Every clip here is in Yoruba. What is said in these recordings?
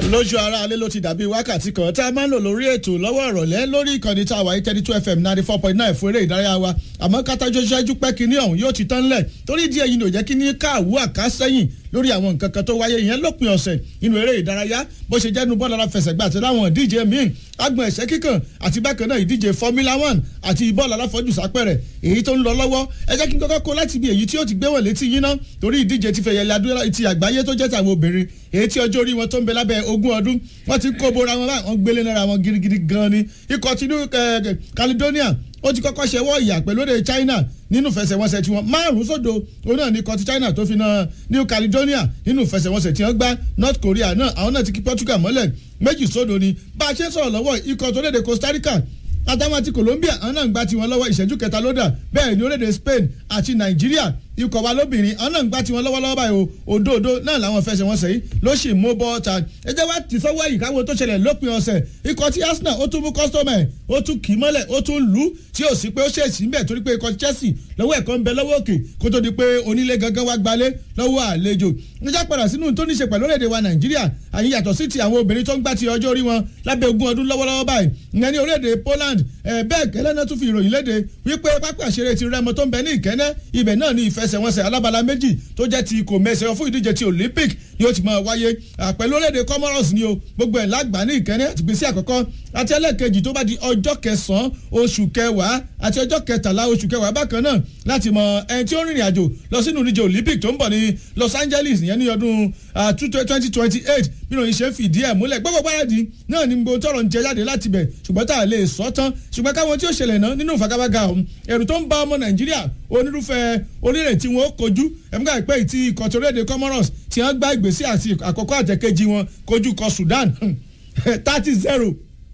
lójú ara alẹ́ ló ti dàbí wákàtí kan tá a máa ń lò lórí ètò lọ́wọ́ ìrọ̀lẹ́ lórí ìkànnì tá a wà ní thirty two fm ninety four point nine fún eré ìdárayá wa àmọ́ kátájọ́ ṣáájú pẹ́ kínní ọ̀hún yóò ti tán lẹ̀ torí díẹ̀ yìí ni ò jẹ́ kí ní káàwó àkásẹ́yìn lórí àwọn nǹkan kan tó wáyé yẹn lópin ọ̀sẹ̀ nínú eré ìdárayá bó ṣe jẹ́nu bọ́ọ̀lù aláfẹsẹ̀gbá àti láwọn ìdíje míì agbọ̀n ẹ̀sẹ̀ kíkàn àti bákan náà ìdíje formula one àti bọ́ọ̀lù aláfọ́jù sápẹ̀rẹ̀ èyí tó ń lọ lọ́wọ́ ẹ jẹ́ kí n kọ́kọ́ kó láti ibi èyí tí ó ti gbé wọ̀n létí yín ná torí ìdíje ti fẹ̀yẹ̀ ladúrà ti àgbáyé tó jẹ́ tàwọn obìnrin èyí tí ọjọ́ orí wọn tó ń bẹ lábẹ́ ogún ọdún wọ́n ti kó bora wọn báyìí wọ́n gbélé náírà wọn girigiri gan ni ikọ̀ tinú Caledonia ó ti kọ́kọ́ ṣẹwọ́ ìyà pẹ̀lú èdè China nínú ìfẹsẹ̀wọnsẹ̀ tí wọ́n márùn-ún sódò òun náà ní ikọ̀ ti China tó fi na New Caledonia nínú ìfẹsẹ̀wọnsẹ̀ tí wọ́n gbá North Korea náà àwọn náà ti kí Portugal mọ́lẹ̀ méjì sódò ni bá a ṣe ń sọ̀rọ̀ lọ́wọ́ ikọ̀ tó léde Costa Rica àtàwọn àti Colombia àwọn náà ń gbá tiwọn lọ́wọ́ ìṣẹ́jú kẹta lódà bẹ́ẹ̀ ni orílẹ̀-èdè Spain àti Nàìjíríà ikọ̀ wa lóbìnrin àwọn náà ń gbá tiwọn lọ́wọ́lọ́wọ́ báyìí o òdòdó náà làwọn fẹsẹ̀ wọn sẹ́yìn ló sì mú bọ́ọ̀ta ẹ jẹ́ wá ti sọ́wọ́ yìí káwọn tó ṣẹlẹ̀ lópin ọ̀sẹ̀ ikọ̀ tí Arsenal ó tún mú kọ́sítọ́mà ẹ̀ ó tún kì í mọ́lẹ̀ ó tún lù ú tí ò sí pé ó ṣèṣì ń bẹ̀ torí pé ikọ̀ Chelsea lọ́wọ́ ẹ̀kọ́ ń bẹ lọ́wọ́ òkè kó tó di pé onílé gangan wá gbalé lọ́wọ́ àlejò níjà padà sínú tó ní ṣe pẹ̀lú orílẹ̀-èdè wa Nàìjíríà àyè yàtọ̀ sí ti àwọn obìnrin tó ń gbá ti ọjọ́ orí wọn lábẹ́ ogún ọdún lọ́wọ́lọ́wọ́ báyìí ìyẹn ní orílẹ̀-èdè Poland bẹ́ẹ̀ gẹ́lẹ́ náà tún fi ìròyìn léde wípé pápá àṣeré ti Rẹ́mọ tó ń bẹ ní Ìkẹ́nẹ́ ibẹ̀ náà ní ìfẹsẹ̀wọnsẹ̀ alábala méjì tó jẹ́ ti kò mẹ́sẹ̀ fún ìdíje ti Olympic ni ó ti máa wáyé pẹ̀lú orílẹ̀-èdè Comoros ni o gbogbo ẹ̀ lágbàá ní Ìkẹ́nẹ́ àti gbèsè àkọ́kọ́ àti ẹlẹ́ẹ̀kejì tó bá di ọjọ́ kẹsàn-án oṣù kẹwàá àti ọjọ́ kẹtàlá oṣù kẹwàá bákan náà láti mọ ẹni tí ó rìnrìn àjò lọ sínú ìdíje Olympic tó ń bọ̀ ní Los Angeles ìyẹn ní ọdún twenty twenty eight bí ìròyìn ṣe ń fìdí ẹ̀ múlẹ̀ gbogbo gbáradì náà ni gbogbo tọrọ ń jẹ jáde láti bẹ̀ ṣùgbọ́n tá a lè sọ tán ṣùgbọ́n káwọn tí ó ṣẹlẹ̀ náà nínú ìfagagbága ọ̀hún ẹ̀rù tó ń bá ọmọ Nàìjíríà onírúfẹ́ orílẹ̀ tí wọ́n kojú ẹ̀múgà ìpẹ́ ìtì ìkọ̀tọ̀rẹ́dẹ̀ Comoros tí wọ́n gbá ìgbésí àti àkọ́kọ́ àtẹ̀kejì wọn kojú kọ Sudan thirty zero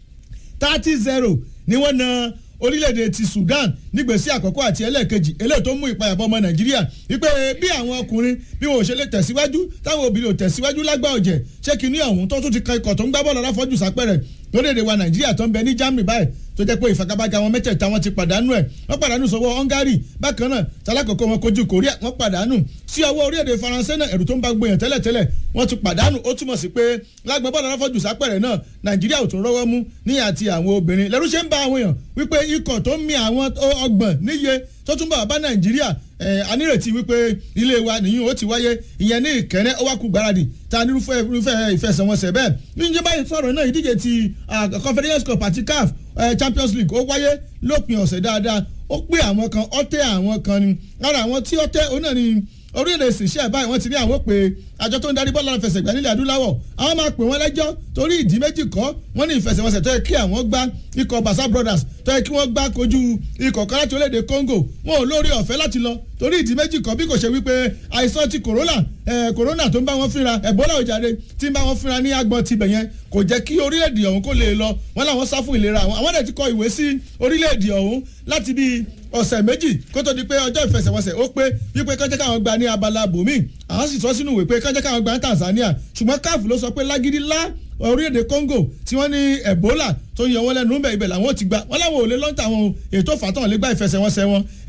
thirty zero ni wọ́n na orílẹ̀-èdè ti Sudan nígbèsí àkọ́kọ́ àti ẹlẹ́ẹ̀kejì eléyìí tó mú ìpayàbọ̀ ọmọ Nàìjíríà wípé bí àwọn ọkùnrin bí wọn ò ṣe lè tẹ̀síwájú táwọn obìnrin ò tẹ̀síwájú lágbá ọ̀jẹ̀ ṣé kínní ọ̀hún tó tún ti kan ikọ̀ tó ń gbá bọ́ọ̀lù aláfọ́jù sápẹ́rẹ̀ lórílẹ̀-èdè wa Nàìjíríà tó ń bẹ ní Germany báyìí tó jẹ́ pé ìfagagbága wọn mẹ́tẹ̀ẹ̀ta wọn ti pàdánù ẹ̀ wọ́n pàdánù sọ́wọ́ Hungary bákan náà tálákọ̀ọ́kọ́ wọn kojú Korea wọ́n pàdánù sí ọwọ́ orílẹ̀-èdè Faransé náà ẹ̀rù tó ń bá gbóyàn tẹ́lẹ̀tẹ́lẹ̀ wọ́n ti pàdánù ó túmọ̀ sí pé lágbọ̀n bọ́ọ̀lù aláfọ́jù sápẹ̀rẹ̀ náà Nàìjíríà ò tún rọ́wọ́ mú ní àti àwọn obìnrin lẹ́rú ṣe ń bá àwọn èèyàn wípé ikọ̀ tó ń mi àwọn ọgbọ̀n níye tó tún bá bá Nàìjíríà anírètí wípé ilé wa nìyí ó ti wáyé ìyẹn ní Ìkẹ́rẹ́ ó wá kú gbáradì ta nírúfẹ́ irúfẹ́ ìfẹsẹ̀wọnsẹ̀ bẹ́ẹ̀ níjẹ́ báyìí sọ̀rọ̀ náà ìdíje ti Conference Cup àti CAF Champions League ó wáyé lópin ọ̀sẹ̀ dáadáa ó pé àwọn kan ó tẹ́ àwọn kan ni lára àwọn tí ó tẹ́ òun náà ni orílẹ̀ èsìṣẹ́ báyìí wọ́n ti ní àwọn pé àjọ tó ń darí bọ́ọ̀lù àfẹsẹ̀gbá nílẹ̀ adúláwọ̀ àwọn máa pè wọ́n lẹ́jọ́ torí ìdí méjì kọ́ wọ́n ní ìfẹsẹ̀wọnsẹ̀ tó yẹ kí àwọn gbá ikọ̀ Basa Brothers tó yẹ kí wọ́n gbá kojú ikọ̀ kan láti orílẹ̀-èdè Congo wọn ò lórí ọ̀fẹ́ láti lọ torí ìdí méjì kọ́ bí kò ṣe wípé àìsàn ti corona corona tó ń bá wọn fínra Ebola òjàre tí ń bá wọn fínra ní agbọn tibẹ̀ yẹn kò jẹ́ kí orílẹ̀-èdè ọ̀hún kó lè lọ wọ́n làwọn sá fún ìlera àwọn àwọn dẹ̀ ti kọ ìwé sí orílẹ̀-èdè ọ̀hún láti bíi ọ̀sẹ̀ méjì kó tó di pé ọjọ́ ìfẹsẹ̀wọnsẹ̀ ó pé wípé kọ́jẹ́ káwọn gba ní abala bòmí àwọn sì sọ sínú ìwé pé kọ́jẹ́ káwọn gba ní Tanzania ṣùgbọ́n CAF ló sọ pé lágídí lá orílẹ̀-èdè Congo tí wọ́n ní Ebola tó ń yọ wọ́n lẹ́nu ibẹ̀ ibẹ̀ làwọn ti gba wọ́n láwọn ò lè lọ́ńtà àwọn ètò fàtàn lè gba ìfẹsẹ̀wọnsẹ̀ wọn